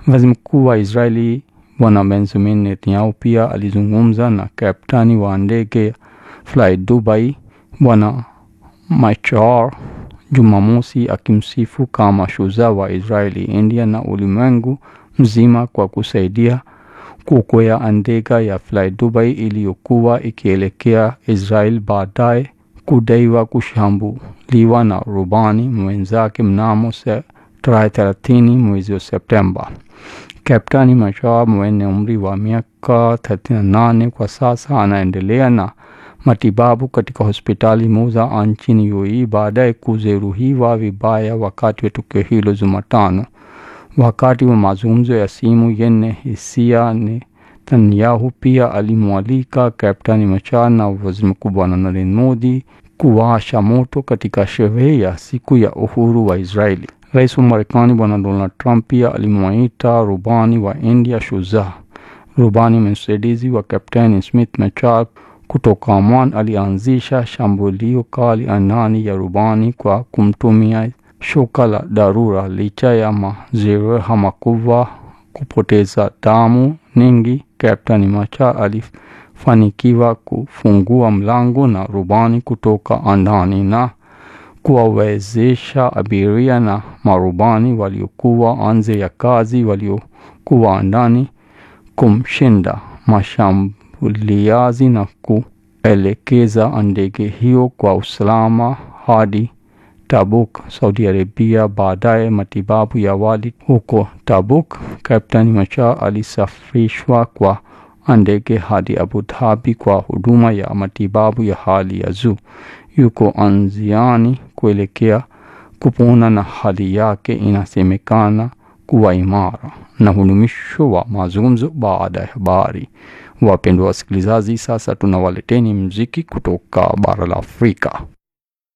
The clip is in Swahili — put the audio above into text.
Waziri mkuu wa Israeli Bwana Benjamin Netanyahu pia alizungumza na kaptani wa ndege ya Fly Dubai Bwana Machar Jumamosi, akimsifu kama shujaa wa Israeli, India na ulimwengu mzima kwa kusaidia kuokoa ndege ya Fly Dubai iliyokuwa ikielekea Israel baadaye kudaiwa kushambuliwa na rubani mwenzake mnamo tarehe 30 mwezi wa Septemba. Kaptani Machar mwenye umri wa miaka 38 kwa sasa anaendelea na matibabu katika hospitali moja nchini UAE baada ya kujeruhiwa vibaya wakati wa tukio hilo Jumatano. Wakati wa mazungumzo ya simu yenye hisia, Netanyahu pia alimwalika Kaptani Machar na Waziri Mkuu Bwana Narendra Modi kuwasha moto katika sherehe ya siku ya uhuru wa Israeli. Rais wa Marekani Bwana Donald Trump pia alimwita rubani wa India shujaa. Rubani msaidizi wa Kapteni Smith Machar kutoka Oman alianzisha shambulio kali angani ya rubani kwa kumtumia shoka la dharura. Licha ya majeraha makubwa, kupoteza damu nyingi, Kapteni Machar alifanikiwa kufungua mlango na rubani kutoka ndani na kuwawezesha abiria na marubani waliokuwa nje ya kazi waliokuwa ndani kumshinda mashambuliaji na kuelekeza ndege hiyo kwa usalama hadi Tabuk, Saudi Arabia. Baadaye matibabu ya awali huko Tabuk, Kapteni Machar alisafirishwa kwa ndege hadi Abu Dhabi kwa huduma ya matibabu ya hali ya juu. Yuko njiani kuelekea kupona na hali yake inasemekana kuwa imara. Na huu ni mwisho wa mazungumzo baada ya habari. Wapendwa wasikilizaji, sasa tunawaleteni mziki kutoka bara la Afrika.